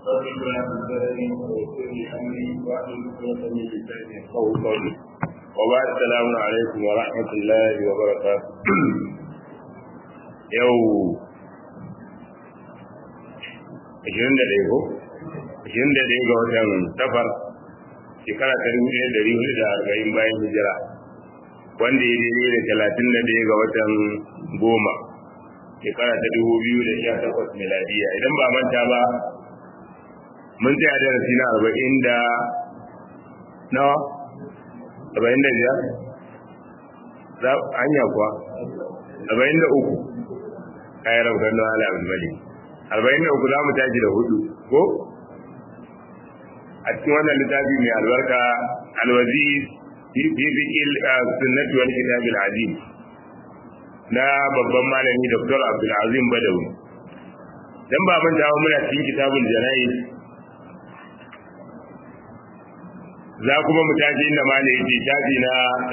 وبعد السلام عليكم ورحمة الله وبركاته يو ashirin da ɗaya ko ashirin da ɗaya ga watan safar shekara ta dubu ɗaya da hudu da arba'in bayan hijira wanda ya daidai da talatin da ɗaya ga watan goma shekara ta dubu biyu da sha takwas miladiya idan ba manta ba mun tsaya darasi na arba'in da nawa arba'in da biyar hanya kuwa arba'in da uku kayan rahoton da ala abu mali arba'in da uku za mu tashi da hudu ko a cikin wannan littafi mai albarka alwazi fi fiqil sunnati wal kitab al azim na babban malami dr abdul azim badawi dan ba mun dawo muna cikin kitabul janaiz za kuma mu tashi inda malai yake tafi na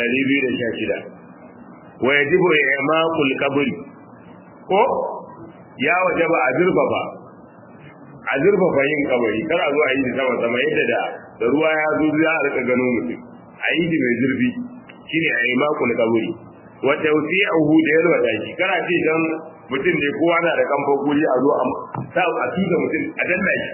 216 wa yajibu i'maqul qabr ko ya waje ba a zurfafa a zurfafa yin kabari kar a zo a yi da sama sama yadda da da ruwa ya zo za a rika gano mutum a yi da mai zurfi shine a yi makul kabari wa tawsi'uhu da yarwa da shi kana ce dan mutum ne kowa na da kamfan guri a zo a sa a tuka mutum a danna shi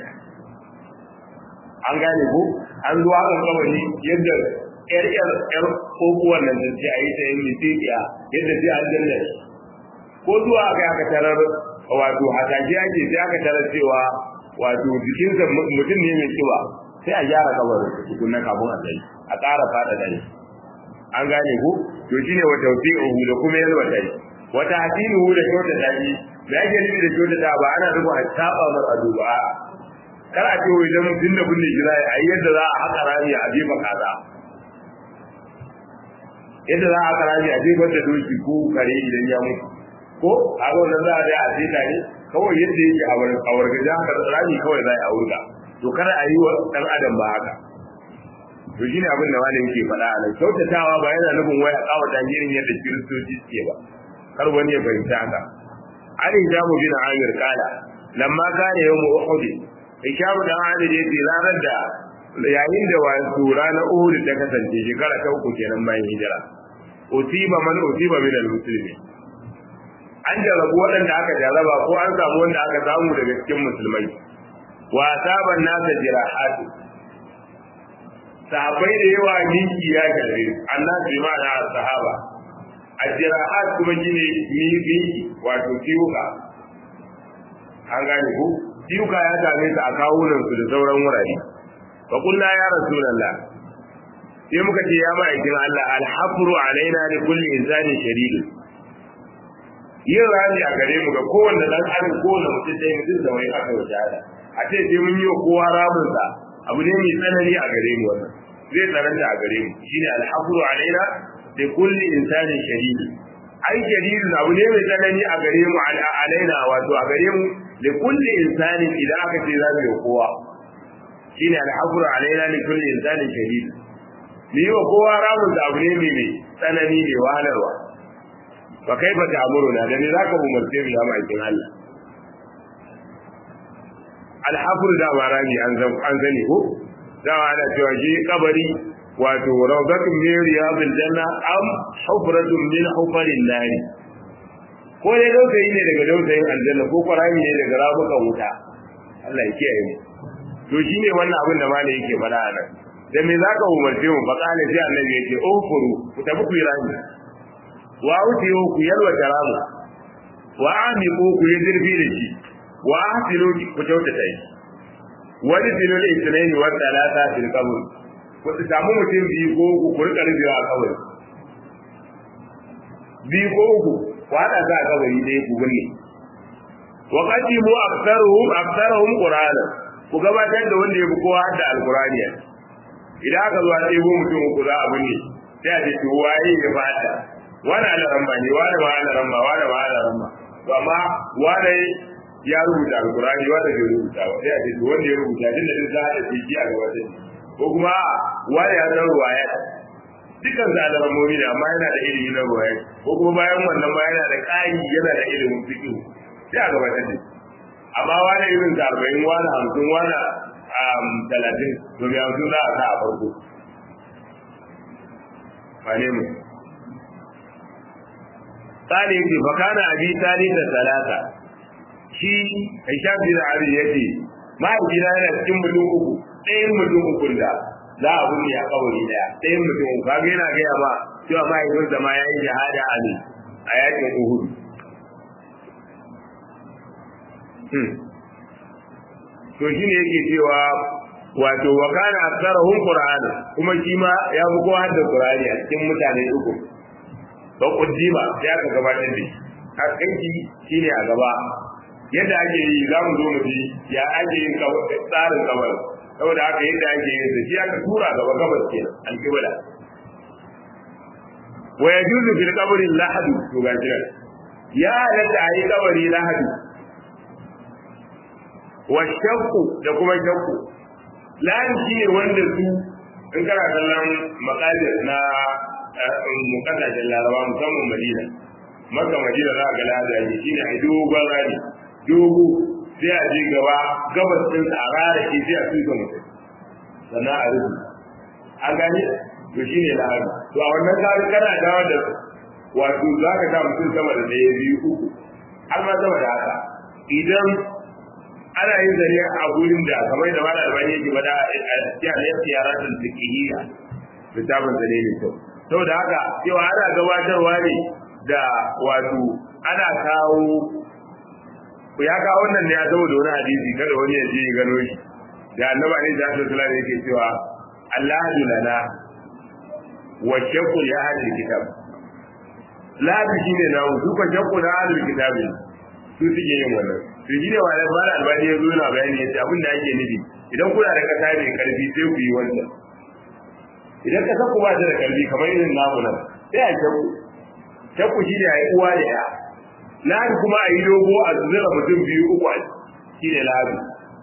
an gane ko an zo a kabari yadda yar yar yar kokuwan nan sai a yi ta yin mitiya yadda sai an danna shi ko zuwa aka aka tarar wato hataki ake sai aka tarar cewa wato jikinsa mutum ne mai kiba sai a gyara kabarin tukunna kafin a tsaye a ƙara fada dai an gane ku to shine wata tawfi'uhu da kuma yalwa dai wata hasinuhu da kyauta dai da yake nufi da kyauta da ba ana rubu a saba mar ado ba kar a ce idan mutum da bunne jira a yi yadda za a haka rami a jefa kaza yadda za a haka rami a jefa da doki ko kare idan ya mutu ko a wannan za a dai a ce ne kawai yadda yake a wargajen haka rami kawai za a wurga to kada a yi wa ɗan adam ba haka to shine abin da malam yake faɗa a nan kyautatawa ba yana nufin wai a kawo irin yadda kiristoci suke ba kar wani ya fahimta haka an hijamu bin amir kala lamma kana yawmu uhud hijamu dan amir yace ranar da yayin da wasu ranar uhud ta kasance shekara ta uku kenan bayan hijira usiba man usiba min al-muslimin an jarabu waɗanda aka jaraba ko an samu wanda aka samu daga cikin musulmai wa saban nasa jirahatu sahabbai da yawa miki ya gare annas bi ma'ana sahaba ajrahat kuma shine miki wato tiuka an gane ku tiuka ya same su a kawunan su da sauran wurare fa kullu ya rasulullah sai muka ce ya ma'aikin Allah alhafru alaina li kulli insani shadid yin rami a gare mu ga kowanne dan adam kowanne mutum dai mutum da wai aka yi shahada a ce sai mun yi wa kowa ramin sa abu ne mai tsanani a gare mu wannan zai tsananta a gare mu shine alhafru alaina da kulli insani shadidi ai shadidi abu ne mai tsanani a gare mu alaina wato a gare mu da kulli insani idan aka ce za mu yi kowa shine alhafru alaina da kulli insani shadidi ni wa kowa ramin da abu ne mai tsanani ne wahalarwa fa kaifa ta'muruna da ni zaka umarce mu ya ma'aikin Allah alhafru da marami an zani ko dawa ana cewa shi kabari wato rawdatun min riyadil janna am hufratun min hufarin nari ko dai dausayi ne daga dausayin aljanna ko kwarami ne daga rabukan wuta Allah ya kiyaye mu to shine wannan abin da malai yake faɗa a nan da me zaka umarce mu fa kana sai annabi yake ufuru ku tafi ku rami wa utiyo ku yalwa taramu wa amiqu ku yi zirfi da shi wa ahsinu ku kyautata shi wani filin isnaini wa talata fil qabr ku samu mutum biyu ko uku ku rika rubewa a kabari biyu ko uku ku hada za a kabari dai ku binne wa qadimu aktharuhum aktharuhum qur'ana ku gabatar da wanda ya fi kowa da alqur'ani idan aka zo a ɗebo mutum uku za a binne sai a ce to waye ya fada wani alaramma ne wani ma alaramma wani ma alaramma to amma wani ya rubuta alkurani wanda bai rubuta ba sai a ce wanda ya rubuta din da za a ce shi a gaba da ko kuma wani ya san ruwaya dukkan su alamomi ne amma yana da ilimi na ruwaya ko kuma bayan wannan ma yana da ƙari yana da ilimin fiqh sai a gaba da amma wani irin ta arba'in wani hamsin wani talatin to mai hamsin za a sa a farko wane mu tsari yake fakana abi tani da talata shi hisham bin ali yace mahaifina yana cikin mutum uku ɗayan mutum uku da za a bunne a kawari daya ɗayan mutum uku kaga yana gaya ma cewa mahaifinsa ma ya yi shahada a ne a yakin uhud to shi ne yake cewa wato wa kana aksarahum qur'ana kuma shi ma ya fi kowa da qur'ani a cikin mutane uku to kuddima ya ka gabatar da shi kaskanci shine a gaba yadda ake yi za mu zo mu ji ya ake yin tsarin kamar saboda haka yadda ake yin sa shi aka tura gaba gabas kenan alƙibla wa yajuzu fil qabri lahadu to ga jiran ya halatta a yi kabari lahadu wa shakku da kuma shakku lahin shi ne wanda su in kana kallon makalir na kasashen laraba musamman madina maka madina za a ga lahadu shi ne a dogon rani dogo sai a je gaba gabas din a rara ke sai a tuka mutum sannan a rubu an gani to shi ne lahadu to a wannan tsari kana dawo da wato za ka sa mutum sama da ɗaya biyu uku har ma sama da haka idan ana yin zane a gurin da kamar da mana albani yake bada a cikin yaratul fiqhiyya littafin zane ne kyau saboda haka cewa ana gabatarwa ne da wato ana kawo ya kawo wannan ne ya saboda wani hadisi kada wani ya je ya gano shi da annabi ne da sallallahu alaihi yake cewa Allahu lana wa shaqu ya ahli kitab labi shine na su ko shaqu na ahli kitab su suke yin wannan to shi ne wani mara albani ya zo yana bayani yace abin da ake nufi idan kuna da kasa mai karfi sai ku yi wannan idan kasa ku ba ta da karfi kamar irin namu nan sai a shakku shakku shi ne a yi uwa da ya lahi kuma a yi dogo a zura mutum biyu uku a shi ne lahi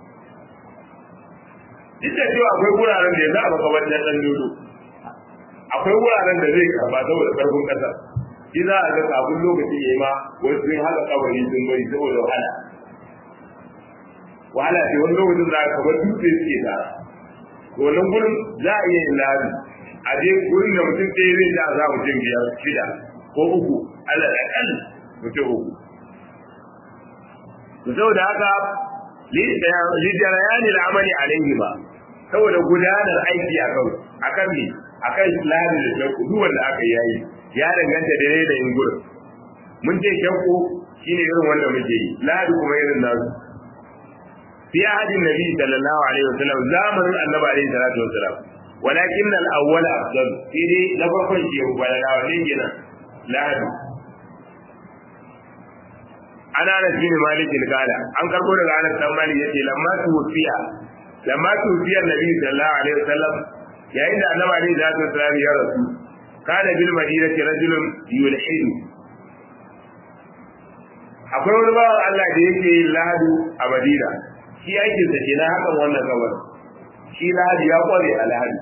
duk da cewa akwai wuraren da ya za a makamantar ɗan dodo akwai wuraren da zai karba saboda karfin ƙasar shi za a ga kafin lokacin ya yi ma wasu sun haka kabari sun bari saboda wahala wahala ce wani lokacin za a kamar dutse suke tara wannan gurin za a iya yin labi a je gurin da mutum ɗaya zai ta za mutum biyar shida ko uku allah da kan mutum uku to saboda haka lijarayani al'amali alaihi ba saboda gudanar aiki a kan a kan me a kan labi da shakku duk wanda aka yayi ya danganta da yanayin gurin mun ce shakku shine irin wanda muke yi labi kuma irin nasu في عهد النبي صلى الله عليه وسلم زمن النبي عليه الصلاه والسلام ولكن الاول افضل في دي لفرقن شيء ولا لا ولينا لا ana Anas bin Malik al-Qala an karbo daga Anas dan Malik yace lamma tufiya lamma tufiya Nabi sallallahu alaihi wasallam yayin da Annabi alaihi salatu wasallam ya rasu kana bil madinati rajulun yulhidu akwai wani bawan Allah da yake lahadu a Madina shi aikin sa kenan hakan wannan gabar shi lahadi ya kware a lahadi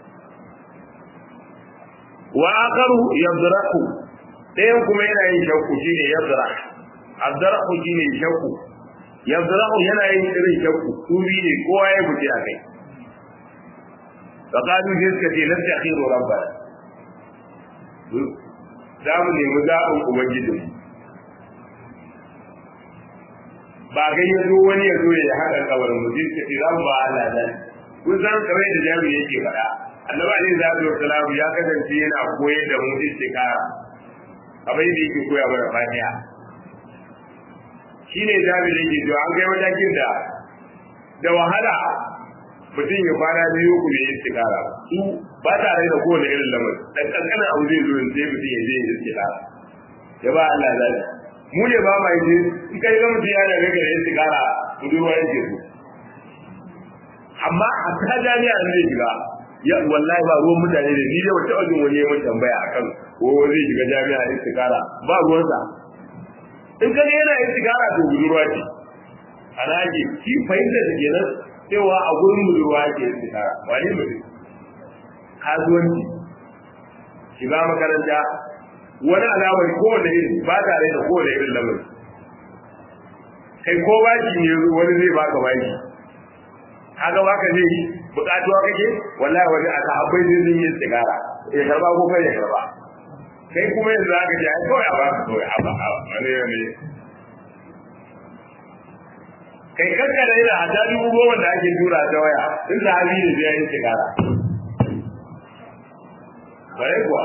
wa akaru yadrahu ɗayan kuma yana yin shakku shine yadrah adrahu shine shakku yadrahu yana yin irin shakku su biyu ne kowa ya guje a kai fa qalu sai suka ce lasta khiru rabbana za mu nemi zaɓin ubangijinmu ba gai ya zo wani ya zo ya haɗa kabarin mu sai ce za mu ba Allah dan kun san kamar da jami'i yake faɗa annabi alaihi salatu wassalam ya kasance yana koyar da mu istikara kamar yadda yake koya mana fatiha shine jami'i yake to an kai matakin da da wahala mutum ya fara biyu ku bai istikara su ba tare da kowane irin lamarin dan kankanin abu zai zo sai mutum ya je ya istikara ya ba Allah zai mu ne ba ma yi in kai ga mutum ya da ga da istikara budurwa yake so amma a ta jami'a ne zai shiga ya wallahi ba ruwan mutane da ni da wata wajen wani ya tambaya akan ko zai shiga jami'a istikara ba ruwansa in ka yana istikara to budurwa ce ana ake shi fahimta da kenan cewa a gurin budurwa ke istikara wani mutum kasuwanci shiga makaranta wani alamar kowane irin ba tare da kowane irin lamari kai ko baki ne wani zai baka baki kaga baka zai yi bukatuwa kake wallahi wani aka akwai zai yi sigara ya karba ko kai ya karba kai kuma yanzu zaka ji ai kawai a baka kawai a ba a wani ne kai kanka da yana hata dubu goma da ake tura ta waya in sahabi ne zai yi sigara bare kuwa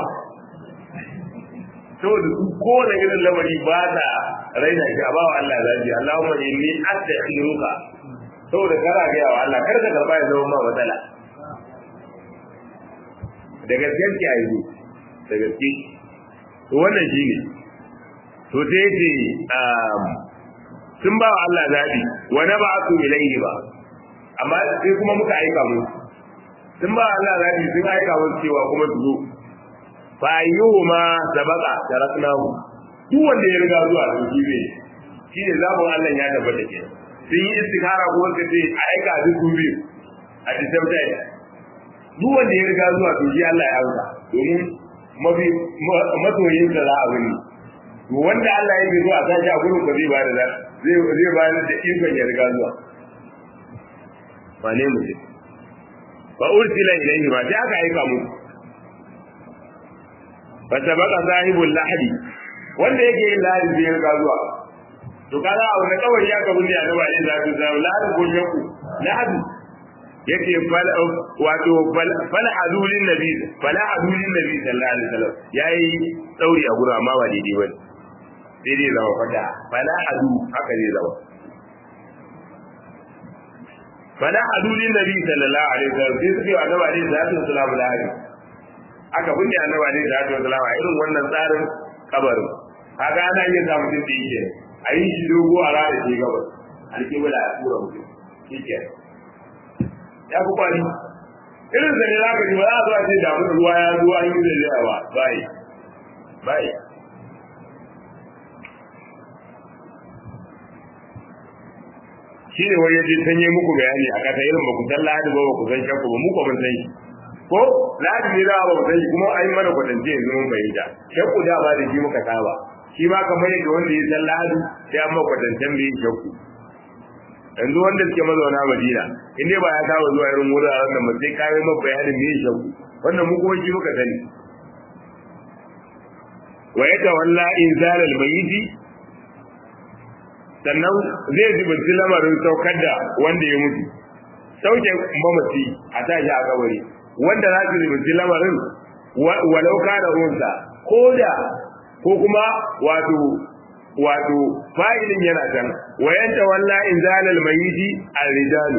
saboda su kowane irin lamari ba ta raina shi a ba wa Allah zafi Allahumma inni astakhiruka saboda kana ga wa Allah kar ka karba ya zama ma matsala da gaskiyar ki ayi da gaske to wannan shine to sai ce sun ba wa Allah zabi wa na ba'athu ilayhi ba amma sai kuma muka aika mu sun ba wa Allah zabi sun aika mu cewa kuma su zo fa ayyuhuma sabaqa taraknahu duk wanda ya riga zuwa to shi ne shine zabun Allah ya tabbata ke sun yi istikhara ko wanda sai a aika duk su biyu a the same time duk wanda ya riga zuwa to shi Allah ya amsa domin mafi masoyin da za a wuni to wanda Allah ya zo a sashi a gurin ka zai ba da zai zai ba da ikon ya riga zuwa wane mutum fa ursila ilayhi ma sai aka aika musu fasabaka sahibul lahadi wanda yake yin lahadi zai riga zuwa to kaga a wani kawai ya kabu ne a gaba yin zafi zafi lahadi ko yaku lahadi yake wato fala hadulin nabi fala hadulin nabi sallallahu alaihi wasallam yayi tsauri a gurin amma ba daidai bane sai dai zama fada fala hadu haka zai zama fala hadulin nabi sallallahu alaihi wasallam sai suke wa annabi alaihi salatu wasallam lahadi aka binne annabi alaihi salatu wasallam a irin wannan tsarin kabarin kaga ana iya samu din da yake a yi shi dogo a rana shi gabas alƙibla a tura mutum shike ya fi kwani irin sa ne za ka ji ba za a zo a ce damu da ruwa ya zo an yi da zai ba bai bai shi ne wani yaje sanye muku bayani a kasa irin ba ku san lahadi ba ba ku san shakku ba mu ko mun san shi ko lahadi ne da ba mu san shi kuma ai mana kwatance yanzu mun bayyana shakku da ba da shi muka saba shi ma kamar yadda wanda ya san lahadi sai an maka kwatancen da yin shakku yanzu wanda suke mazauna madina in dai ba ya saba zuwa irin wuraren da ba sai kayi maka bayanin me shakku wannan mu kuma shi muka sani wa yatawalla inzalal mayyiti sannan zai zubinci lamarin saukar da wanda ya mutu sauke mamaci a tashi a kabari wanda za su zubinci lamarin walau da runsa ko da ko kuma wato wato fa'ilin yana can wayan tawalla in zalal mayiti ar-rijalu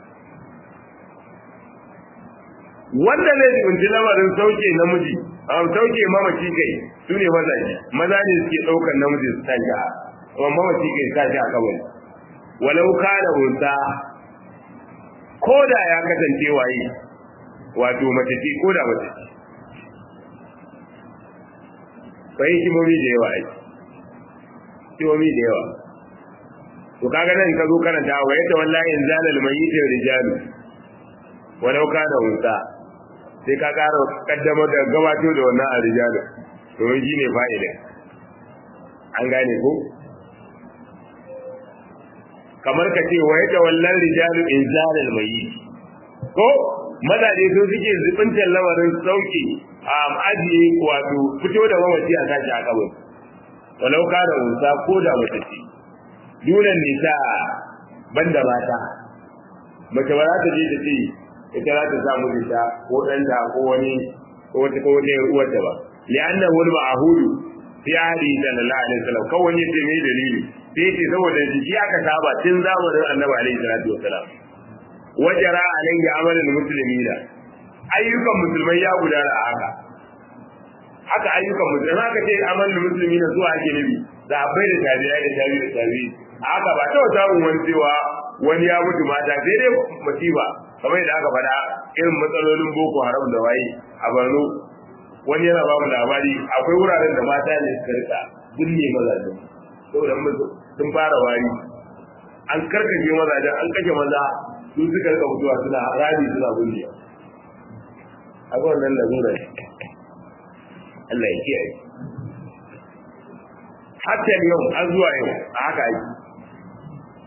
wanda zai zubinci lamarin sauke namiji a sauke mamaci kai su ne mazaje maza ne suke ɗaukar namiji su tashi wa mamaci kai sa shi a kabari walau kana unsa ko da ya kasance waye wato mace ce ko da mace ce bai hikimomi da yawa ai hikimomi da yawa to kaga nan ka zo karanta wa yata wallahi in zalal mayyitin rijalu walau kana unsa sai ka kara kaddamar da gabato da wannan a rijalu domin shi ne fa'ida an gane ko kamar ka ce wa yata wallan rijalu in zalal mayyit ko mazaje sun suke zubintar lamarin sauki a ajiye wato fito da mamaci a sashi a kabin walau ka da unsa ko da mace ce dunan nisa banda mata mace ba za ta je ta ce ita za ta samu nisa ko ɗanta ko wani ko wata ko wata uwarta ba li'anna wal ma'hudu fi ahli sallallahu alaihi wasallam kawai ne sai mai dalili sai ce saboda jiki aka saba tun zamanin annabi alaihi salatu wasalam wajara alaihi amalul muslimina ayyukan musulmai ya gudana a haka haka ayyukan musulmai haka ce amalul muslimina zuwa ake nabi da abai da tabi'ai da tabi'i da tabi'i haka ba ta samun wani cewa wani ya mutu mata sai dai musiba kamar yadda aka faɗa irin matsalolin boko haram da waye a Borno wani yana ba mu labari akwai wuraren da mata ne suka rika binne mazajen saboda sun fara wari an karkace mazajen an kashe maza su suka rika mutuwa suna rami suna binne a ga wannan lalura Allah ya kiyaye hatta yau an zuwa yau a haka yi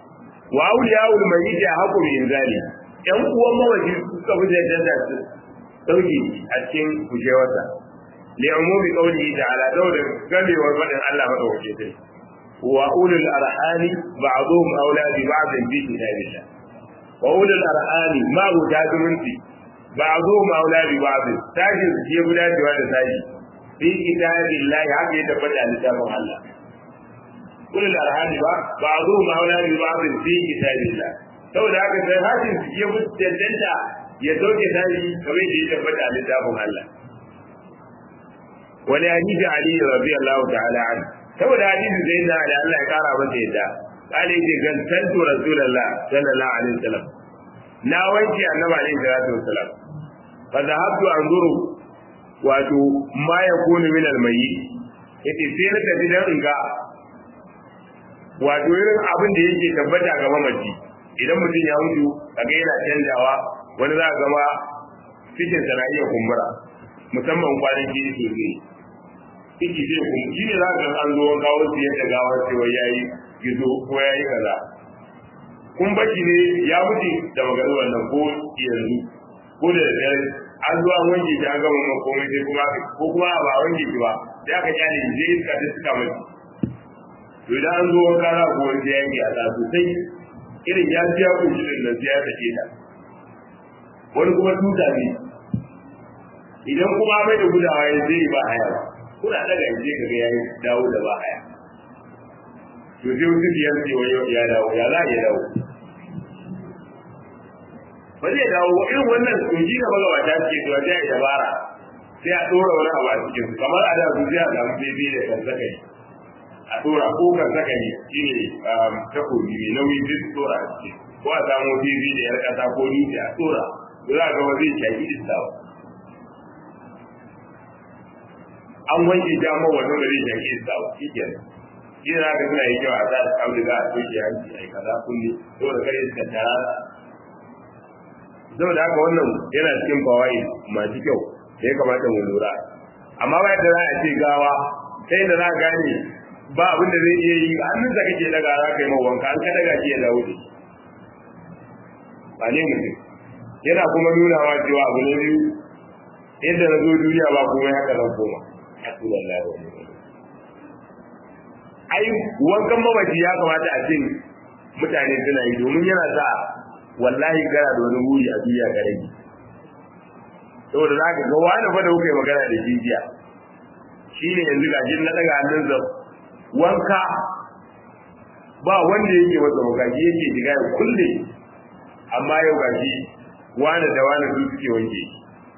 wa awliyaul mayyit haqqu min zali yan uwan mawaji suka fi da su sauki a cikin kujewarsa li umumi qawlihi ta'ala dawda gamewar fadin Allah madawake sai wa ulul arhami ba'dhum awla bi ba'd fi kitabillah wa ulul arhami ma guda zumunci ba'dhum awla bi ba'd tashi ke guda da wanda tashi fi kitabillah haka ya tabbata a littafin Allah ulul arhami ba ba'dhum awla bi ba'd fi kitabillah saboda haka sai hashin su ya mutu cancanta ya sauke tashi kamar da ya tabbata a littafin Allah wani hadisi Ali radiyallahu ta'ala an saboda hadisi sai na da Allah ya kara masa yadda kale ce gantantu rasulullah sallallahu alaihi wasallam na wanke annabi alaihi salatu wasallam fa zahabtu anzuru wato ma yakunu min al-mayyit yace sai na tafi dan in ga wato irin abin da yake tabbata ga mamaci idan mutum ya mutu kaga yana canjawa wani za ga ma cikin sa na iya kumbura musamman kwanan jini sosai ciki zai kuma shi ne za ka an zo kawo su yadda gawar cewa ya yi gizo ko ya yi kaza kun baki ne ya mutu da magana wannan ko yanzu ko da dare an zo an wanke shi an gama ma komai sai kuma ko kuma ba a wanke shi ba sai aka kyale shi sai iska ta suka mace to idan an zo wanka za ku wanke ya yi a sosai irin ya biya ku shi da nan sai ya sake ta wani kuma tuta ne idan kuma mai da gudawa ya zai ba haya ba kuna daga yanzu ka ga yayi dawo da ba haya to sai wasu biyar ce wai ya dawo ya za ya dawo ba zai dawo ba irin wannan kunji da magawa ta ce to sai ya dabara sai a dora wani abu a cikin su kamar a da su sai a samu bebe da kan saka ne a dora ko kan saka ne shine takobi mai nauyi sai su dora a cikin ko a samu bebe da yar kasa ko dutse a dora za ga ba zai shaki iska ba an wanke damar wannan da zai shaki iska ba shi kenan shi ne haka suna yi kyau a sa auduga a toshe hanci a yi kaza kulle saboda kare iska tara saboda haka wannan yana cikin bawai masu kyau da ya kamata mu lura amma ba yadda za a ce gawa sai da za a gane ba abin da zai iya yi hannun da kake daga za ka yi mawanka an ka daga shi ya dawo da shi ba ne mutum yana kuma nunawa cewa abu na biyu yadda na zo duniya ba kuma haka zan koma hasbunallahu wa ni'mal ai wankan mamaci ya kamata a ce mutane suna yi domin yana sa wallahi gara da wani wuri a duniya ka rage saboda za ka ga wani fa da kuka yi magana da jijiya shi ne yanzu ga na daga hannun zab wanka ba wanda yake masa wakaji yake shiga ya kulle amma yau gashi wani da wani su suke wanke shi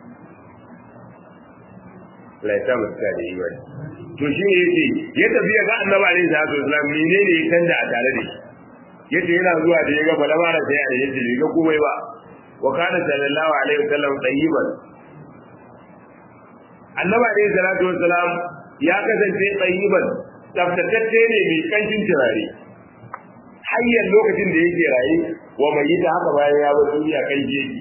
laita mutu da yi wani to shi ne yace ya tafi ya ga annabi alaihi salatu wasallam menene ya canza a tare da shi yace yana zuwa da ya ga bala mara sai ya yace bai ga komai ba wa kana sallallahu alaihi wasallam tayyiban annabi alaihi salatu wasallam ya kasance tayyiban tsaftatacce ne mai kancin turare hayyan lokacin da yake raye wa mai yi ta haka bayan ya bar duniya kan jeji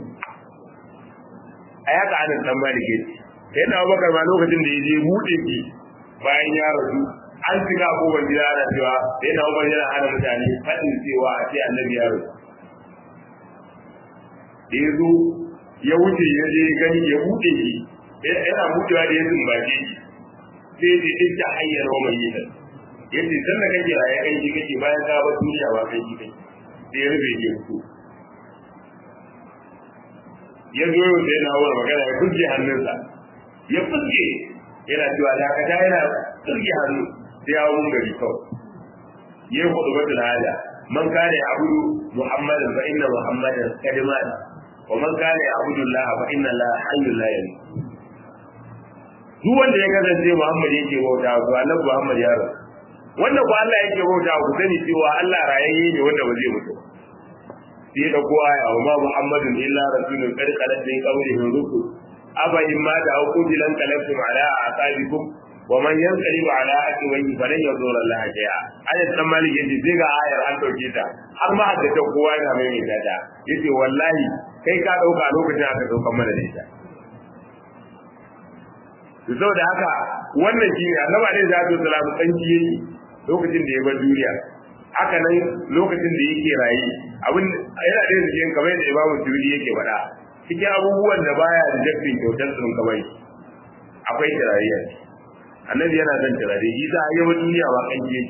a yaka anan dan malike sai na Abubakar ma lokacin da yaje bude ki bayan ya rasu an shiga kofar gida ana cewa sai na Abubakar yana hana mutane fadin cewa a ce annabi ya rasu da ya zo ya wuce ya je gani ya bude ki yana budewa da ya zumbace shi sai ya ce ta hanyar wa mai yi yace sanna kake raye kai shi kake bayan ka bar duniya ba kai shi kake sai ya rufe ke fito ya zo yau sai na wani magana ya fuske hannunsa ya fuske yana cewa dakata yana fuske hannu sai ya wun gari kawai ya yi hudu batul hada man kana ya abudu muhammadan fa inna muhammadan kadiman wa man kana ya abudu allah fa inna allah hayyul la yamut duk wanda ya kasance muhammad yake bauta to annabi muhammad ya rasu wanda ko Allah yake bauta ku sani cewa Allah rayayye ne wanda ba zai mutu sai da kowa ya amma Muhammadun illa rasulun qad khalat min qablihi rusul aba in ma da ku dilan kalaftum ala aqabikum wa man yanqalib ala aqibihi falan yadur Allah shay'a ayat dan malik yace sai ga ayar an dauke ta har ma da ta kowa yana mai mai dada yace wallahi kai ka dauka lokacin aka dauka mana da ita saboda haka wannan shi ne annabi alaihi salatu wasalam tsanki yake lokacin da ya bar duniya haka nan lokacin da yake raye abin yana da cikin kamar da Imam Tirmidhi yake faɗa cikin abubuwan da baya da jaffin kyautar sun kamar akwai turare annabi yana son turare shi za a yi wa duniya ba kan je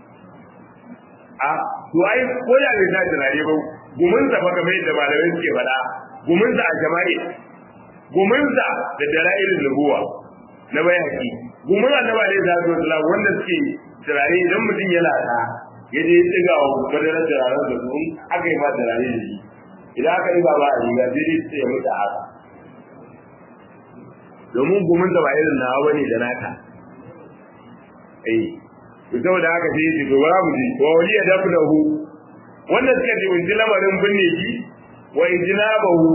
a to ai ko da bai sa turare ba gumin sa fa kamar yadda malamai suke faɗa gumin sa a jama'i gumin sa da dalailin nubuwa na bayaki gumin annabi alaihi salatu wasallam wanda suke turare idan mutum yana ta ya je tsiga wa madarar turaren da su aka yi ma turare da shi idan aka yi ba ba a riga sai dai sai ya mutu haka domin gumin da ba irin nawa bane da naka eh to saboda haka sai yace to bara mu ji wa wali ya dafu da hu wannan suka ji mun lamarin binne shi wa ijnabahu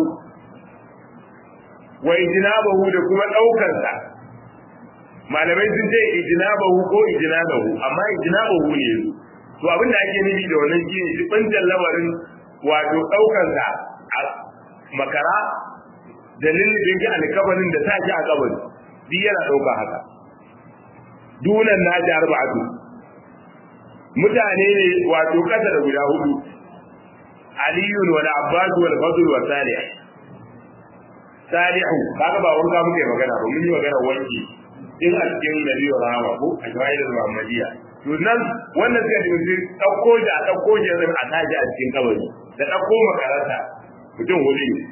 wa ijnabahu da kuma daukar sa malamai sun ce ijnabahu ko ijnabahu amma ijnabahu ne to abin da ake nufi da wannan shine jibantan lamarin wato daukar sa a makara dalilin da yake alkabarin da sa shi a kabari duk yana dauka haka dunan na ji arba'atu mutane ne wato kasa da guda hudu aliyun wal abbas wal fadl wa salih salihu kaga ba wanda muke magana ba mun yi magana wanki in a cikin nabi wa rahama ko a jawahir muhammadiya to nan wannan suka dinga dauko da dauko da zan a taji a cikin kabari da dauko makaranta mutum hudu ne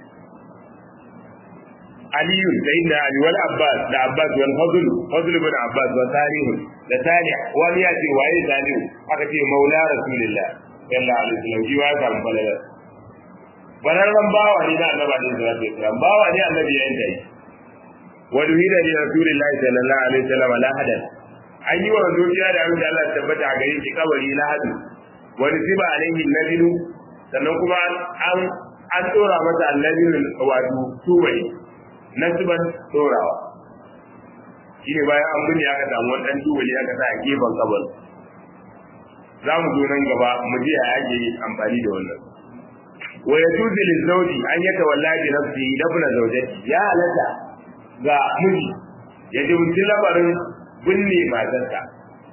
علي سيدنا علي والعباس ده عباس والفضل فضل بن عباس وصالح ده صالح ولياتي واي صالح aka ce maula rasulullah sallallahu alaihi wasallam shi ya samu balala balalan bawa ne da annabi alaihi salatu wasallam bawa ne annabi ya yanka wa duhida li rasulillah sallallahu alaihi wasallam la hadan an yi wa zuciya da abin da Allah tabbata a gare shi kabari la hadu wa nusiba alaihi nabilu sannan kuma an an tsora masa annabi wato tubai nasiban dorawa shi ne bayan an binne aka samu wani ɗan tubali aka sa a gefen kabar za mu zo nan gaba mu ji a yake amfani da wannan wa ya tuzi lizauji an ya tawalla bi nafsi dafna zawjati ya halatta ga miji ya jibinci labarin binne matarsa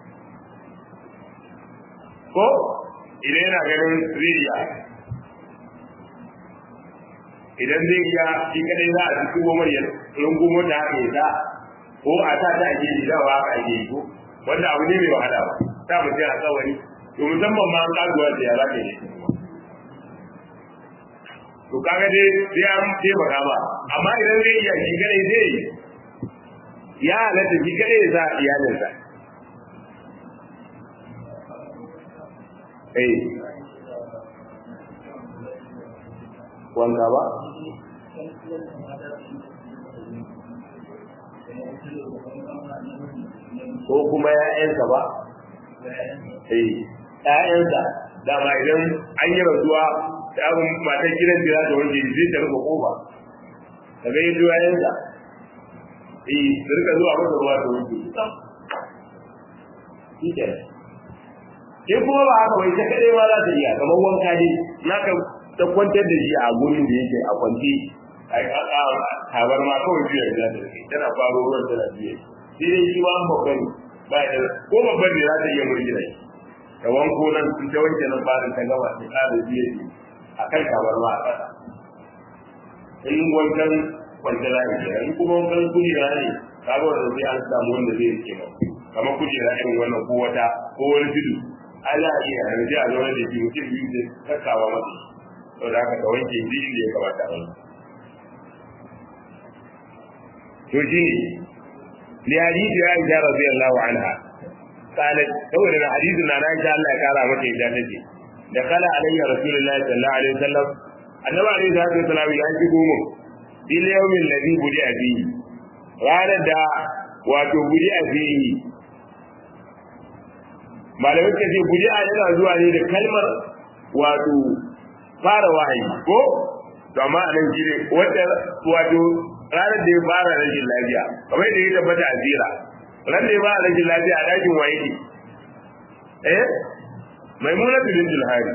ko idan yana ganin riya idan zai iya shi kadai za a ci kuma maryam rungumo ta haka ya ko a ta ta ake yi dawa haka ake yi ko wanda abu ne mai wahala ba ta mutum a tsawari to musamman ma an kasuwa da yara ke ne to kaga dai sai an taimaka ba amma idan zai iya shi kadai zai yi ya halatta shi kadai ya sa iyalinsa eh wanda ba ko kuma ‘ya'yansa ba eh ‘ya'yansa dama idan an yi rasuwa ta abin matan gidan jira da wanda zai ta rufe kofa ka ga yadda ‘ya'yansa eh su rika zuwa masa ruwa da wanda shi ke in kuma ba haka wai ta kaɗai ma za ta iya kamar wanka ne na ka ta kwantar da shi a gurin da yake a kwanci a tabar ma kawai biyu da ta rike tana faro ruwan tana biye sai dai shi ma an babban ba da ko babban ne za ta iya murgina shi ta wanko nan sun ta wanke nan barin ta gama ta ƙara biye shi a kan tabar ma a ƙasa in wankan kwanci za a yi in kuma wankan kujera ne ka ga wanda sai an samu wanda zai rike ba kamar kujera irin wannan ko wata ko wani tudu ana iya yanzu a zama da shi mutum biyu zai kakkawa masa saboda haka ka wanke shi inda ya kamata a wanke to shi ne li hadisi ya aisha radiyallahu anha qalat saboda da hadisin na na aisha Allah ya kara mata ita take da kala alayya rasulullahi sallallahu alaihi wasallam annabi alaihi salatu wasallam ya shigo mu bil yawmin ladhi budi fihi ranar da wato budi fihi malamai ka ce budi yana zuwa ne da kalmar wato fara wahayi ko to amma anan shi ne wanda wato ranar da ya fara rashin lafiya kamar da ya tabbata a zira ran da ya fara rashin lafiya a dakin waye ne eh maimuna bin julhari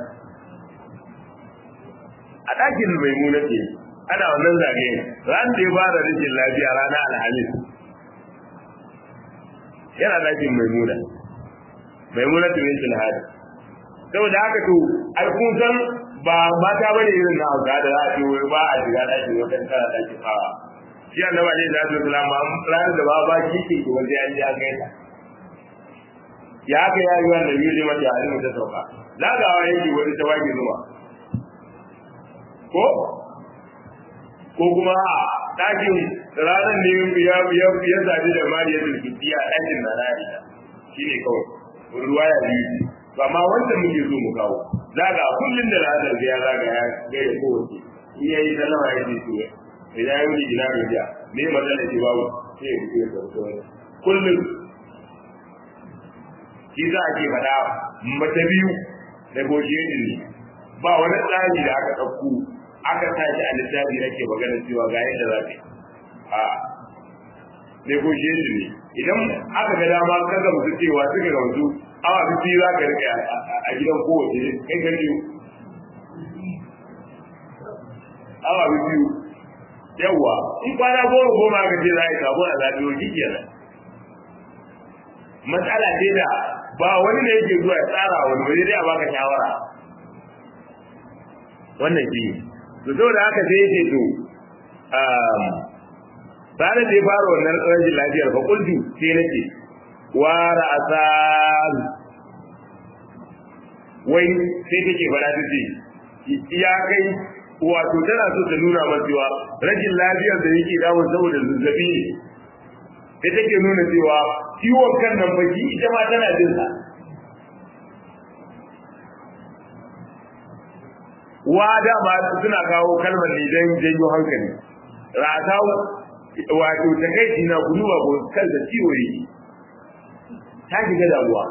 a dakin maimuna ce ana wannan zagaye ran da ya fara rashin lafiya rana alhamis yana dakin maimuna maimuna bin julhari saboda haka to ai kun san ba mata bane irin na hausa da za a ce wai ba a shiga ɗakin wata tana ɗakin fawa shi annaba ne da su salama ranar da ba ba shi ke wanda ya ji an gaita ya haka ya yi wanda biyu ne mata halin ta sauka zagawa yake wani ta wage zuwa ko ko kuma ɗakin ranar ne ya ya ya zabi da mariya da kifiya ɗakin na ra'ayi shine kawai ruwa ya biyu amma wanda muke so mu kawo zaga kullun da ranar ya zaga ya ga ya kowace in yayi sallama ya ce to idan ya yi gina da me matsala ce babu sai ya fito da wato kullun shi za a ke faɗa mata biyu negotiating ne ba wani tsari da aka ɗauko aka tashi a littafi ake magana cewa ga yadda za ka yi a negotiation ne idan aka ga dama ka gamsu cewa suka gamsu awa biyu za ka rike a gidan kowace kai ka biyu awa biyu yawwa in kwana goma goma aka ce za a yi sabon a zaɓi wa kenan matsala ce da ba wani ne yake zuwa ya tsara wani wani dai a baka shawara wannan shi to saboda haka sai yake to bayan da ya fara wannan rashin lafiyar fa kultu sai nake wa ra'asan wai sai take fara ta ce ya kai wato tana so ta nuna masa cewa rashin lafiyar da yake damun saboda zazzabi ne sai take nuna cewa ciwon kan nan baki ita ma tana jin sa wa dama suna kawo kalmar ne don janyo hankali ratau wato ta kai na guduwa ko kan da ciwo yake ta shiga damuwa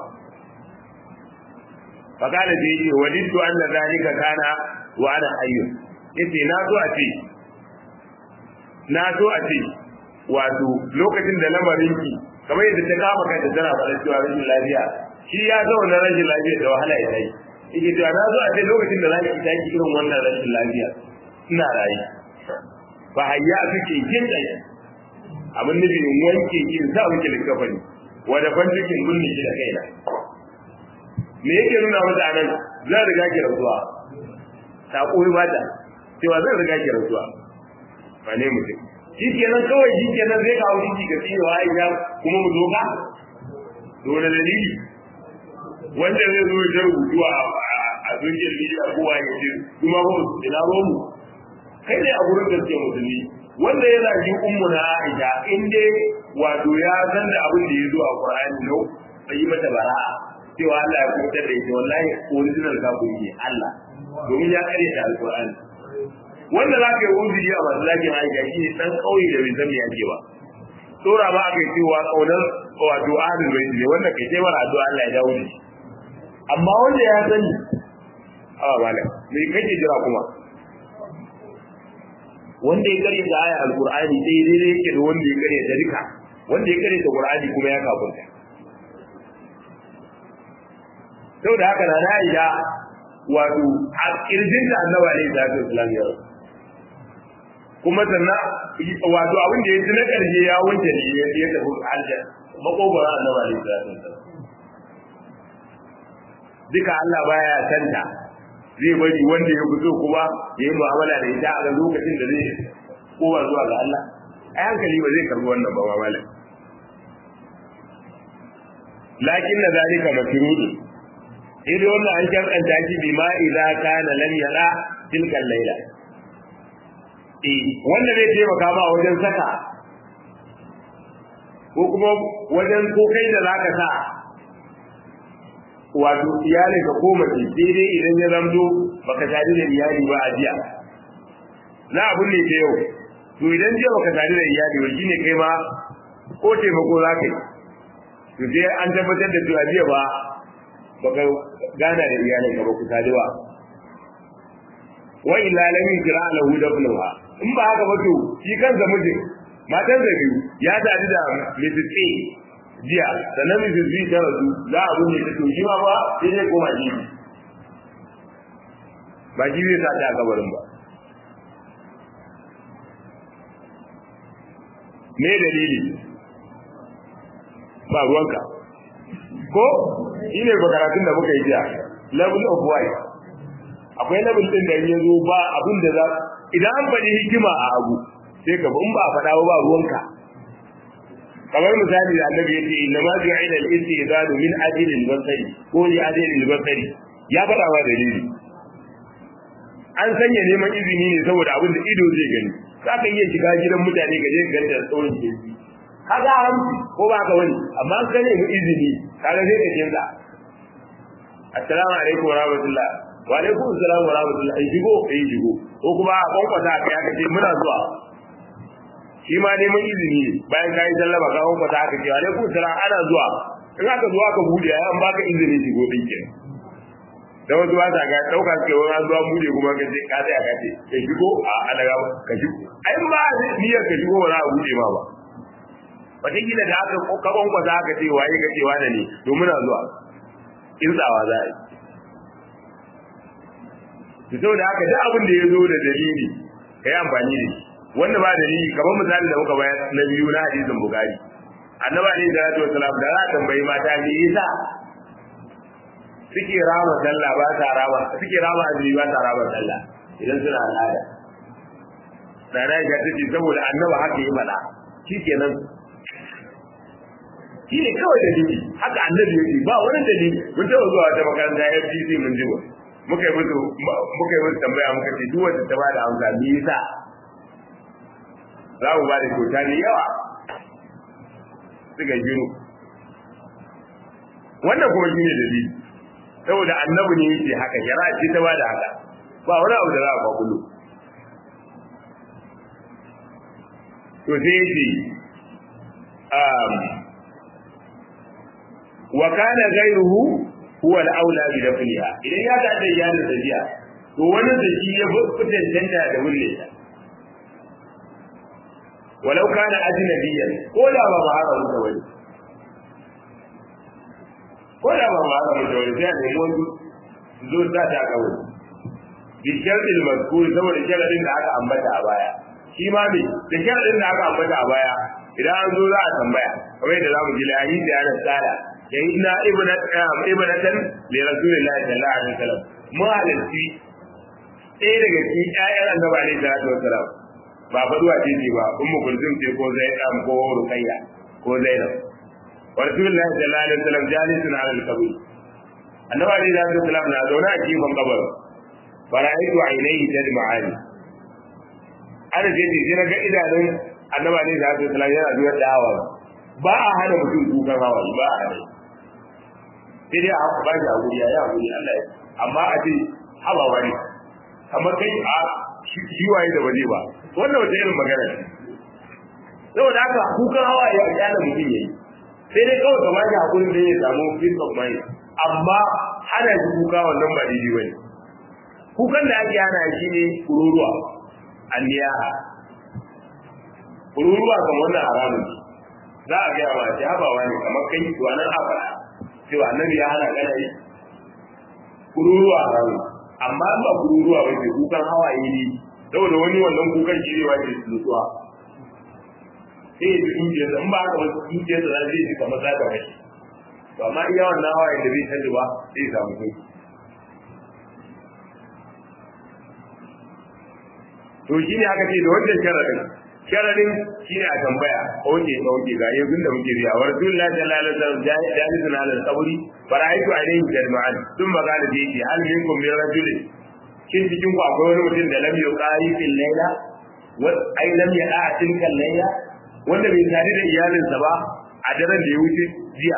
fakala da yake wadittu anna zalika kana wa ana hayyun yace na so a ce na so a ce wato lokacin da lamarin ki kamar yadda ta kama kanta tana faɗa cewa rashin lafiya shi ya zauna rashin lafiya da wahala ya tayi yake cewa na so a ce lokacin da zaki tashi irin wannan rashin lafiya ina rayu ba hayya suke jin ɗaya abin nufi in wanke ki in sa miki likafani wanda ban cikin bunni shi da kaina me yake nuna mata anan zan riga ki rasuwa ta koyi mata cewa zan riga ki rasuwa ba ne mutum shi kenan kawai shi kenan zai kawo shi ga tsiyo aisha kuma mu zo ka dole dalili wanda zai zo ya rubutu a a social media kowa ya ce kuma ba mu ina ba mu kai ne a gurin gaske musulmi wanda ya zagi ummu na aisha in dai wato ya san da abin da ya zo a qur'ani no bai yi mata bara'a cewa Allah ya kubutar da ita wallahi original kafiri ne Allah domin ya kare ta alqur'ani wanda za ka yi uzuri a masu zagin aisha shi ne ɗan ƙauye da bai zama yake ba tsora ba aka yi cewa ƙaunar wato ahlul bait ne wanda kai sai mara addu'a Allah ya dawo da shi amma wanda ya sani a malam me kake jira kuma wanda ya kare da aya alqur'ani sai dai yake da wanda ya kare da rika wanda ya kare da qur'ani kuma ya kafirta saboda haka na Aisha wato a kirjinta annabi alaihi salatu wasallam ya rasu kuma sannan wato abin da ya ji na ƙarshe ya wanke ne ya ya tafi aljanna makogoro annabi alaihi salatu wasallam duka Allah baya santa zai bari wanda ya fito kuma ya yi mu'amala da ita a lokacin da zai kowa zuwa ga Allah ai hankali ba zai karbi wannan ba malam lakin na zalika makrudu idan wannan an kankanta shi bi ma idza kana lam yara tilka layla eh wanda zai taimaka ma wajen saka ko kuma wajen ko kai da zaka sa wato iyali ka koma ce daidai idan ya zamto baka tare da iyali ba a jiya na abun ne ta yau to idan jiya baka tare da iyali ba shine kai ma ko taimako za ka yi to sai an tabbatar da cewa jiya ba baka gana da iyalin ka ba ku tare ba wa illa lam yajra lahu dafnuha in ba haka ba to shi kansa mijin matan da biyu ya tare da Mrs. A jiya sannan Mrs. B ta rasu za a bunne ta to shi ma ba sai zai koma shi ba shi zai sa ta a kabarin ba me dalili ba ruwanka ko shi ne karatun da muka yi jiya level of white akwai level din da ya zo ba abin da za idan an faɗi hikima a abu sai ka in ba a faɗa ba ruwanka kamar misali da annabi yace inna ma ju'ila al-istidadu min ajli al-basari ko li ajli al-basari ya faɗa wa dalili an sanya neman izini ne saboda abin da ido zai gani za ka iya shiga gidan mutane ka je ka ganta da tsawon jeji kaga haramci ko ba ka wani amma an sanya mu izini kaga sai ka canza assalamu alaikum wa rahmatullah wa alaikum assalam wa rahmatullah ai shigo ai shigo ko kuma a kwankwasa ka ya kace muna zuwa shi ma neman izini ne bayan ka yi sallama ka kwankwasa aka ce wa alaikum assalam ana zuwa in aka zuwa ka bude ai an baka izini shigo din kenan da wasu ba sa ga dauka suke wani an zuwa bude kuma ka ce ka tsaya ka ce ka shigo a alaga ka shigo ai ba niyyar ka shigo ba za a bude ma ba wataƙila da aka kaban kwasa aka ce waye ka ce wane ne domin a zuwa kirtsawa za a yi to da haka duk abin da ya zo da dalili ka yi amfani da shi wanda ba dalili kamar misali da muka bayar na biyu na hadisin bukari annaba ne da salatu wasalam da za a tambayi mata me yasa suke rama sallah ba ta rama suke rama azumi ba ta rama sallah idan suna al'ada da na ga tace saboda annaba haka yi mana shikenan shi ne kawai dalili haka annabi yake ba wani dalili mun taɓa zuwa wata makaranta FCC mun ji muka yi musu muka yi musu tambaya muka ce duk wanda ta bada amsa me yasa za mu ba da kyauta ne yawa suka jiru wannan kuma shi ne dalili saboda annabi ne yake haka shari'a ce ta bada haka ba wani abu da za a kwakulo to sai yace wa kana ghayruhu huwa al-aula bi dafniha idan ya da iyalin da jiya to wani da shi ya fitan danta da wulle ta walau kana ajnabiyan ko da ba mahara da wani ko da ba mahara da wani sai ne mun zo da ta ga wani bi shartil mazkur saboda sharadin da aka ambata a baya shi ma ne da sharadin da aka ambata a baya idan an zo za a tambaya kamar yadda zamu ji lahi da yana tsara shahidna ibnatan li rasulillahi sallallahu alaihi wasallam mu halalci ɗaya daga cikin ƴaƴan annabi alaihi salatu wasallam ba faduwa ce ce ba ummu kulsum ce ko zainab ko ruqayya ko zainab wa rasulullahi sallallahu alaihi wasallam jalisun ala al-qabr annabi alaihi salatu wasallam na zaune a gefen kabarin fara'aitu ainihi tadma'ani ana ce ce sai ga idanun annabi alaihi salatu wasallam yana zuwa da hawa ba a hana mutum kukan hawa ba a hana sai dai a ba shi hakuri ya yi hakuri Allah ya amma a ce haba wani kamar kai a shi waye da waje ba wannan wata irin magana ce saboda haka kukan hawa ya kyala mutum yayi sai dai kawai kamar shi hakurin da ya samu peace of mind amma hana shi kuka wannan ba daidai bane kukan da ake hana shi ne kururuwa anniyaha kururuwa kan wannan haramun za a gaya ma ce habawa ne kamar kai to nan a faɗa cewa annabi ya hana kana yi kururuwa haramun amma ba kururuwa ba ce kukan hawaye ne saboda wani wannan kukan shi ne wace nutsuwa sai ya ji dukiyarsa in ba haka ba dukiyarsa za zai ji kamar za ta mashi to amma iya wannan hawaye da bai canji ba zai samu sauki to shi ne aka ce da wannan sharadin sharadin shi ne a tambaya oke oke ga yanzu da muke riya wa rasulullah sallallahu alaihi wasallam jalisun ala al-qabri fara'aytu alayhi jama'an sun magana da yake hal minkum min rajulin shin cikin ku akwai wani mutum da lam yuqari fil layla wa ay lam ya'a tilka layla wanda bai tare da iyalinsa ba a daren da ya wuce jiya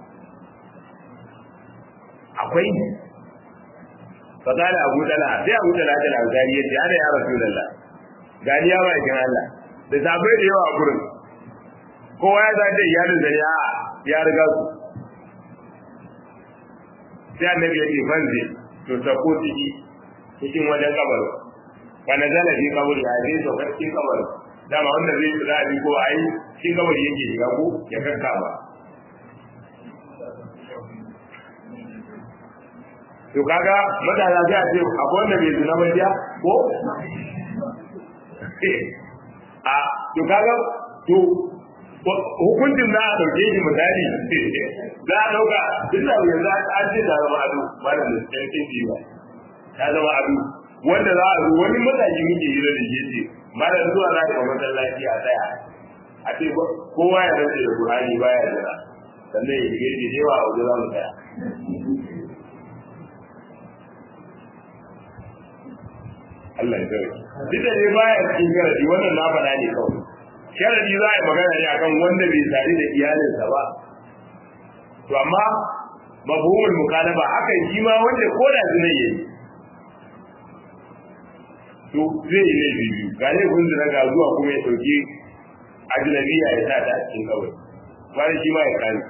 akwai فقال أبو دلع sai Abu Dala da Ansari yace ana ya Rasulullah gani ya ba kin Allah da sabai da yawa a gurin kowa ya zaje iyalin da ya ya riga su sai annabi ya ce fanzi to sako ciki cikin wajen kabar wa nazala fi kabari ya je so cikin kabar dama wanda zai tsira bi ko ai cikin kabari yake shiga ko ya kanka ba to kaga matasa sai a ce akwai wanda bai zina ba jiya ko a to kaga to hukuncin za a ɗauke shi misali za a ɗauka duk da yanzu an ce ta zama ado ba da lissancin ji ba ta zama ado wanda za a zo wani matashi muke yi da shi ce malam zuwa za ka masallaci a tsaya a ce kowa ya rantse da Qur'ani baya jira sannan ya shige shi da yawa a wajen za mu tsaya Allah ya tsare duk da dai baya cikin sharadi wannan na faɗa ne kawai sharadi za a yi magana ne akan wanda bai tare da iyalinsa ba to amma mafhumul mukalaba haka shi ma wanda ko da zina yayi to zai yi laifi biyu ga laifin zina ga zuwa kuma ya ɗauki ajnabiya ya sa ta a cikin kawai wani shi ma ya kani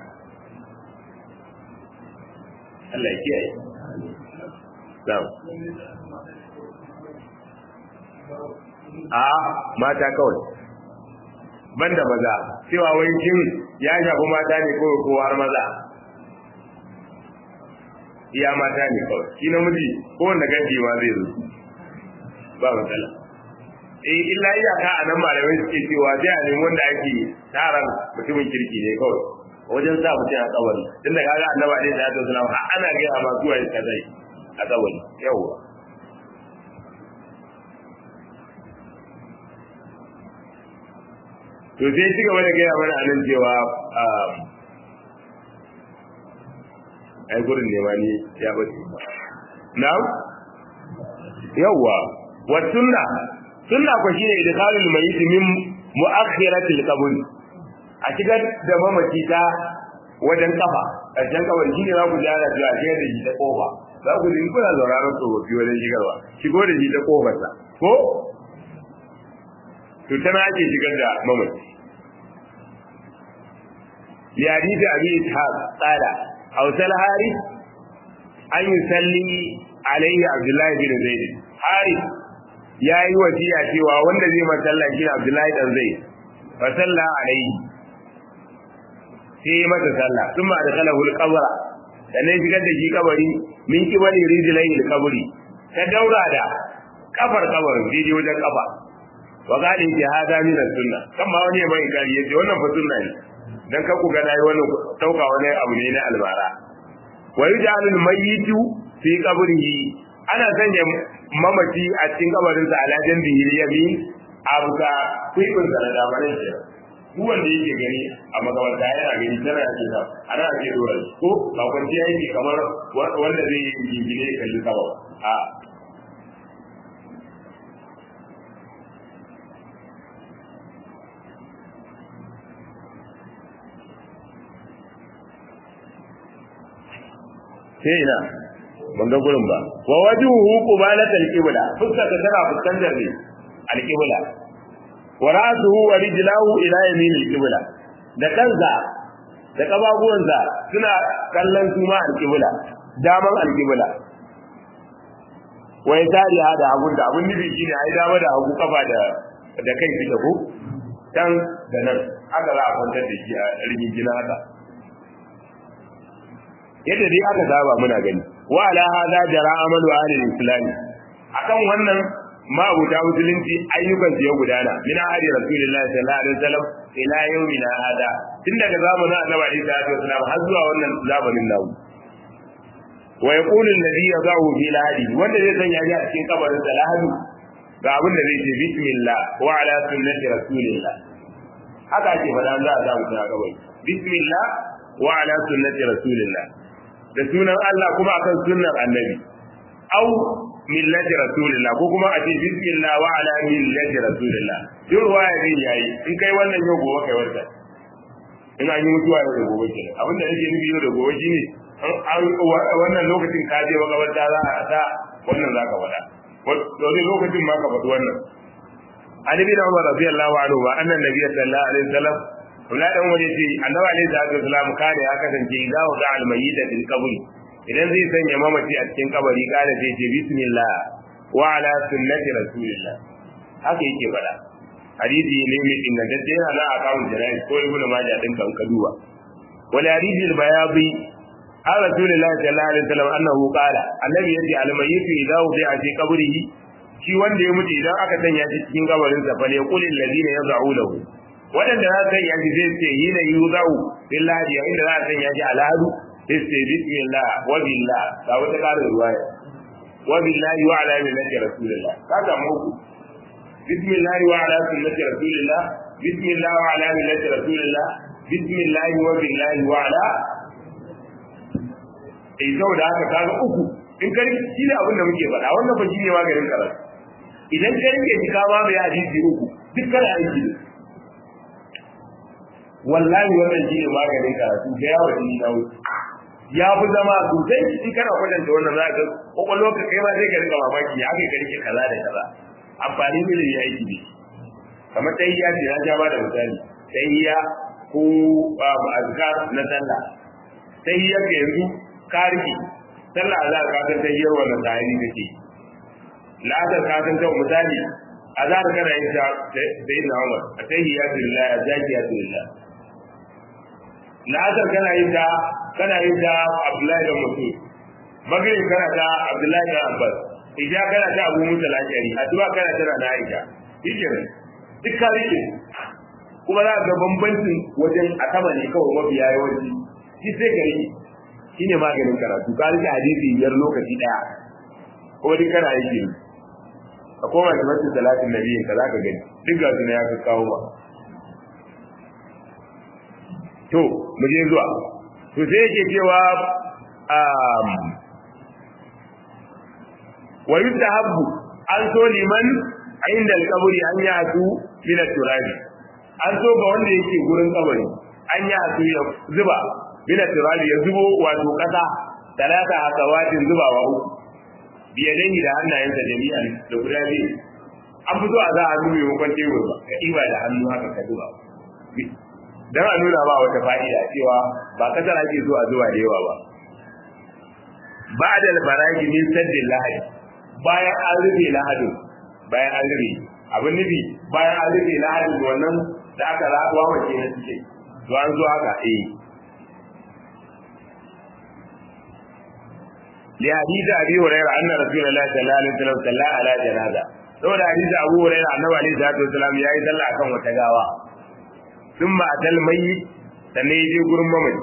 Allah ya kiyaye Na'am. a mata kawai banda maza cewa wai kin ya shafi mata ne ko ko har maza iya mata ne kawai shi namiji ko wanda ganji ma zai zo ba matsala eh illa iyaka a nan malamai suke cewa sai a nemi wanda ake taron mutumin kirki ne kawai wajen sa mutum a kabari tunda kaga annabi alaihi salatu wasallam ana ga ma zuwa kazai a kabari yawwa to sai ci gaba da gaya mana a nan cewa ai gurin ne ma ni ya bace na yawwa wa sunna sunna ko shine idkhalul mayyit min mu'akhiratil qabr a shigar da mamaci ta wajen kafa ƙarshen kawai shi ne za ku jara da a shigar da shi ta kofa za ku ji kuna zauraron tsofaffi wajen shigarwa shigo da shi ta kofarsa ko to tana ake shigar da mamaci لحديث أبي إسحاق قال أوصى الحارث أن يصلي عليه عبد الله بن زيد حارث يا yi wasiya cewa wanda zai masalla shi Abdullahi dan Zaid fa salla alaihi sai masa sallah kuma da kalahu al-qabra da ne shigar da shi kabari min kibali rijlai al-qabri ta daura da kafar kabarin daidai wajen kafa wa qali bi hada min as-sunnah kamma wani mai kari yace wannan fa sunna ne dan ka ku ga nayi wannan dauka wani abu ne na albara wa yujalul mayyitu fi qabrihi ana sanya mamaci a cikin kabarin sa ala jambihi yamin abuka kuibin sa da damarin shi duk wanda yake gani a makabarta yana gani tana ake sa ana ake dora ko ba kwanci yake kamar wanda zai yi gingine kalli sama a sai ina ban ga gurin ba wa wajuhu qubalat al-qibla fuska ta tana fuskantar ne al-qibla wa ra'suhu wa rijlahu ila yamin al-qibla da kansa da kababuwansa suna kallon su ma al-qibla daman al-qibla wa yasari hada abun da abun nufi shine ai dama da hagu kafa da da kai suke ko can da nan haka za a kwantar da shi a rigingina haka yadda dai aka saba muna gani wa ala hada jara amalu ahli islam akan wannan ma abuta musulunci ayyukan su ya gudana min ahli rasulullahi sallallahu alaihi wasallam ila yawmina hada tun daga zamanin annabi alaihi salatu wasallam har zuwa wannan zamanin namu wa yaqulu alladhi yadahu fi lahadi wanda zai sanya shi a cikin kabarin sa lahadi ga abin da zai ce bismillah wa ala sunnati rasulillah haka ake faɗa za a samu a kabari bismillah wa ala sunnati rasulillah da sunan Allah kuma akan sunnar annabi au millati rasulillah ko kuma a ce bismillah wa ala millati rasulillah duk ruwaya din yayi in kai wannan yau gobe kai wannan in an yi mutuwa yau da gobe kenan abin da nake nufi yau da gobe shine wannan lokacin ka je makabarta za a sa wannan zaka faɗa wani lokacin ma ka faɗi wannan Ali bin Umar radiyallahu anhu wa annan nabiy sallallahu alaihi wasallam Kula dan waje ce annabi alaihi salatu wasalam kare ya kasance idza wa da'al mayyita fil qabri idan zai sanya mamaci a cikin kabari kare sai ce bismillah wa ala sunnati rasulillah haka yake faɗa hadisi ne mai ingantacce yana na akawun jana'i ko ibnu majah din kan kaduwa wal hadisi al bayadi an rasulullahi sallallahu alaihi wasallam annahu qala annabi yace al mayyitu idza wudi'a fi qabrihi shi wanda ya mutu idan aka sanya shi cikin kabarin sa fa ne qulil ladina yaz'u lahu waɗanda za su sanya shi zai ce yi na yi zau billahi yayin da za a sanya shi alhadu sai su ce bismillah wa billah ga wata ƙarin ruwaya wa billahi wa ala millati rasulillah ka samu uku bismillah wa ala sunnati rasulillah bismillah wa ala millati rasulillah bismillah wa billahi wa ala eh saboda haka kaga uku in ka rike shi ne abin da muke faɗa wannan ba shine maganin karatu idan ka rike shi ka ba mai hadisi uku duk kana aiki ne wallahi wannan shine maganin karatu da yawa shi na wuce ya fi zama sosai in kana kwatanta wannan za ka kwakwalwar ka kai ma sai ka rika mamaki ya kai ka rike kaza da kaza amfani ne da ya aiki ne kamar ta iya ce na ja ba da misali ta iya ko azkar na sallah ta iya ka yanzu ka rike sallah za ka san ta iya wannan tsari kake la'azar ka san ta misali azhar kana yin ta da yin Umar atahiyatu lillah zakiyatu lillah la'azar kana yin ta kana yin ta Abdullahi da Mas'ud magrib kana ta Abdullahi da Abbas isha kana ta Abu Musa al-Ashari addu'a kana ta na Aisha shikenan duk ka rike kuma za ga bambancin wajen a sama ne kawai mafiya yawanci shi sai ka rike shine maganin karatu ka rike hadisi biyar lokaci daya ko duk kana yake a koma da masu salatin nabi ka za ka gani duk ga su ya fi kawo ba to mu je zuwa to sai yake cewa um wa yustahabbu an so liman inda al-qabri an yatu min turabi an so ga wanda yake gurin kabari an yatu ya zuba min turabi ya zubo wato kasa talata akawatin zubawa uku biyadai da hannayensa jami'an da guda biyu an fito a za a nuna yankon tebur ba ka ɗiba da hannu haka ka zuba don a nuna ba wata fa'ida cewa ba kasar ake so a zuwa da yawa ba ba da albaraki min saddin lahadi bayan an rufe lahadin bayan an rufe abin nufi bayan an rufe lahadin wannan da aka rabuwa wace na suke to an zo haka eh لحديث أبي هريرة أن رسول الله صلى الله عليه وسلم صلى على جنازة saboda hadisi Abu Hurairah annabi alaihi salatu wasallam ya yi sallah akan wata gawa thumma atal mayyit sannan ya je gurin mamaci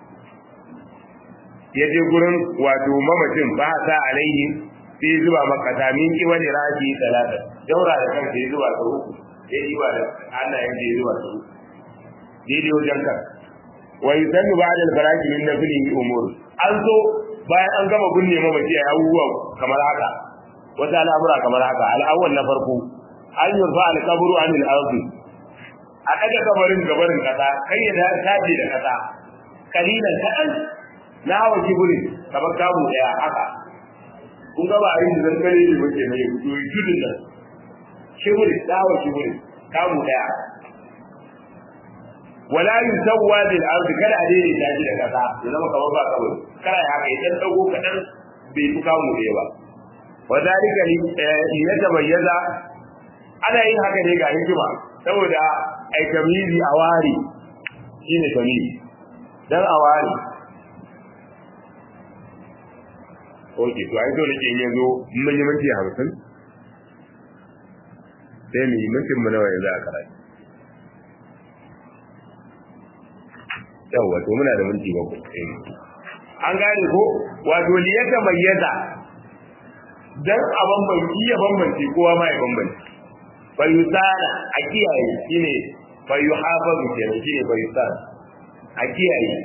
ya je gurin wato mamacin ba sa alaihi sai zuba maka min kiwani raji talata daura da kanka ya zuba ta uku ya yi ba da hannayen da ya zuba ta uku daidai wajen kan wa yusannu ba'da al-faraki min naflihi umur an zo bayan an gama binne mamaci a abubuwa kamar haka wata al'amura kamar haka al'awwal na farko an yurfa al-qabru an al-ardi a daga kabarin gabarin kasa kai ya da taje da kasa kalilan kadan na hawa kiburin kamar kamu daya haka kun ga ba a yin zan kare ne muke mai gudu tudun nan kiburin da hawa kiburin kamu daya wala yusawwa bil ardi kada a dai taji da kasa ya zama kamar ba kabari kada ya haka idan dago kadan bai fi kamu daya ba wa zalika li yatabayyaza ana yin haka ne ga hikima saboda ai tamizi a wari shine tamizi dan a wari oke to ai dole ke yanzu mun yi minti 50 sai mu yi mintin mu nawa yanzu a karatu yawa to muna da minti bakwai an gane ko wato liyata mayyaza dan a bambanci ya bambance kowa ma ya bambance fa yusana a kiyaye shine fa yuhafazu kenan shine fa yusana a kiyaye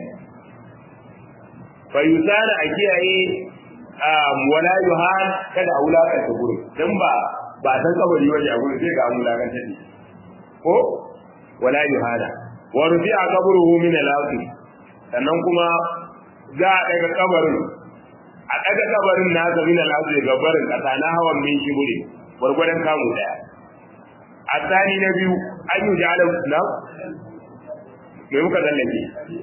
fa yusana a kiyaye wala yuhan kada a wulakanta gurin dan ba ba san kabari waje a gurin sai ga an wulakanta ne ko wala yuhana wa rufi'a qabruhu min al-ardi sannan kuma za a daga kabarin a daga kabarin na ga min al-ardi ga barin kasa na hawan min shiburi gurgurdan kamu daya asani na biyu an yi jala na me muka zallake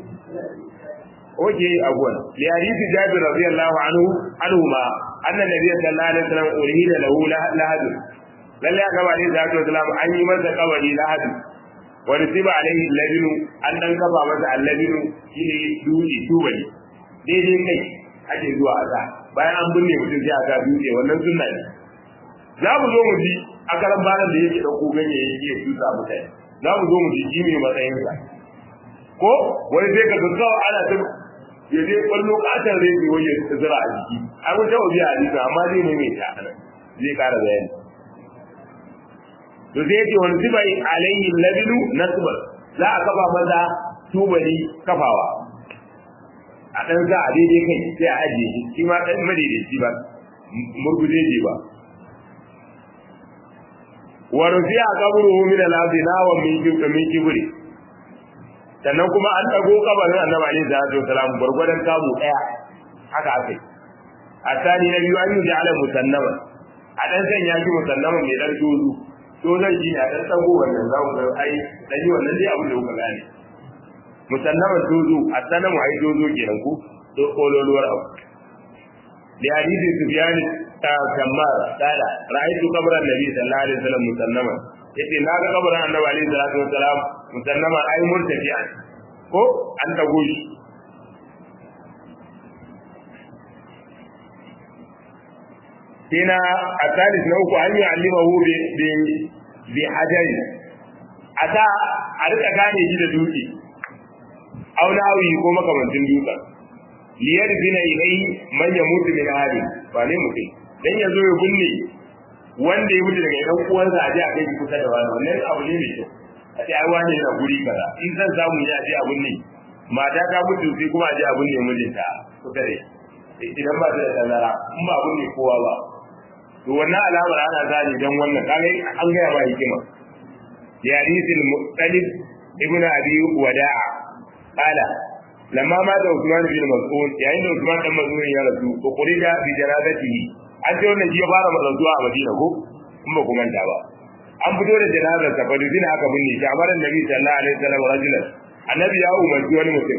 oke abuwan li hadisi jabir radiyallahu anhu anhu ma anna nabiy sallallahu alaihi wasallam urhida lahu lahadu lalle aka ba ne zatu wasallam an yi masa kabari lahadu wani siba alaihi labinu an dan kafa masa allabinu shine dutse tubali daidai kai ake zuwa a sa bayan an binne mutum sai a ga dutse wannan sunna ne za mu zo mu ji a karan baran da yake dauko ganye yake tusa mutane za mu zo mu ji shi mai matsayinsa ko wani sai ka ga ana ta ya je kwallo katon rediyo wani ya zira a jiki an wuce wa biya hadisi amma zai maimaita a nan zai kara bayani to sai yake wani zuba alayhi labilu nasbar za a kafa maza tubali kafawa a ɗan za a daidai kai sai a ajiye shi shi ma ɗan madaidaici ba murgujeje ba wa rufi'a qabruhu min al-ardi nawa min min kibri sannan kuma an dago kabarin annabi alaihi salatu wasalam gurgurdan kamu daya haka akai asani na biyu an yi ja'ala musannama a dan sanya shi musannama mai dan tozu to zan shi a dan dago wannan za mu ga ai dan yi wannan dai abin da kuka gane musannama tozu asanamu ai tozo kenan ku to kololuwar abu da hadisi sufyan kammar kala ra'aytu qabran nabi sallallahu alaihi wasallam musannama yace na ga kabarin annabi alaihi salatu wasalam musannama ai murtafi'a ko an dago shi kina asalis na uku an yi alimahu bi bi hajari ata a rika gane shi da dutse aulawi ko makamantin dutsen liyar zina ilai man ya mutu min hali ba ne mutum dan ya zo ya binne wanda ya mutu daga ɗan uwansa a je a kai kusa da wani wannan abu ne mai kyau a ce ai wani yana guri kaza in zan samu ya je abun ne mata ta mutu sai kuma a je abun ne mijinta kusa da idan ba ta da tazara in ba abun ne kowa ba to wannan alamar ana gane dan wannan kaga an gaya ba hikima ya hadisul muqtalib ibn abi wada'a qala lamma ma da Usman bin Mas'ud yayin da Usman dan Mas'ud ya rasu ko kurida bi janazatihi an ce wannan shi ya fara mazantuwa a Madina ko in ba ku manta ba an fito da janazar sa fa dina aka binne shi amaran nabi sallallahu alaihi wasallam rajulan annabi ya umarci wani mutum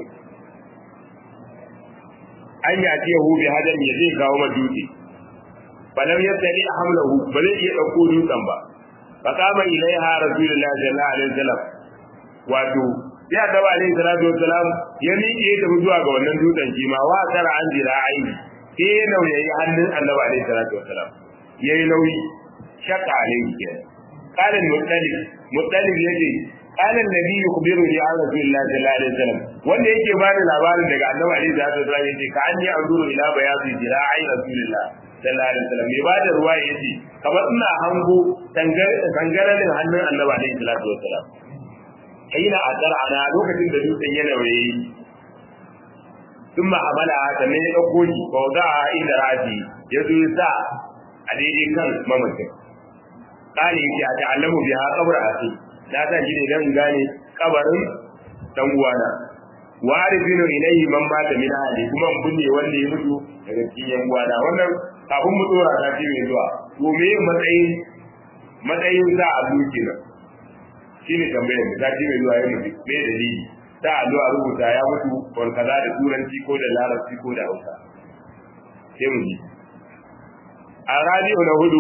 an ya ce hu bi hadan ya zai kawo maduki falam yastali hamlahu ba zai iya dauko dutsen ba fa kama ilaiha rasulullahi sallallahu alaihi wasallam wato ya taba alaihi salatu wassalam ya miƙe ta zuwa ga wannan dutsen shi ma wa tara an jira aini sai ya nauyayi hannun annabi alaihi salatu wassalam yayi nauyi shakka alaihi kenan قال المطلب مطلب yace قال النبي يخبرني عن رسول الله صلى الله عليه وسلم wanda yake bani labarin daga annabi alaihi salatu wasallam yace ka anni anzuru ila bayadi jira'i rasulillah sallallahu alaihi wasallam me bada ruwa yace kamar ina hango tangaralin hannun annabi alaihi salatu wasallam aina adar ana lokacin da dutsen yana waye thumma hamala sannan ya dauko shi fa wada'a inda rafi ya zo ya sa a daidai kan mamacin kare yake a ta'allamu biha qabra akhi na sa shi ne dan gane kabarin dan uwana wa arifinu ilayhi man mata min ahli kuma mun binne wanda ya mutu daga cikin yan uwana wannan kafin mu dora ta ce mai zuwa to me matsayin matsayin sa a duki nan shine tambayar da ta ce mai zuwa ya mutu me dalili ta allo a rubuta ya mutu wal kaza da turanci ko da larabci ko da hausa sai mu ji a radio na hudu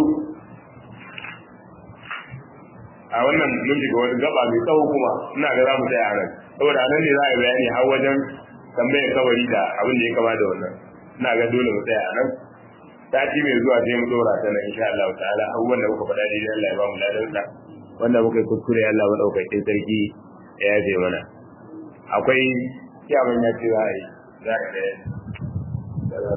a wannan mun shiga wani gaba mai tsawo kuma ina ga za mu tsaya nan saboda nan ne za a yi bayani har wajen tambayar kabari da abin da ya kama da wannan ina ga dole mu tsaya nan sati mai zuwa sai mu dora ta nan insha Allah ta'ala abubuwan da muka faɗa daidai Allah ya ba mu ladan sa wanda muka yi kuskure Allah madaukakin sarki ya yafe mana akwai kiyaman ya ce za a yi za a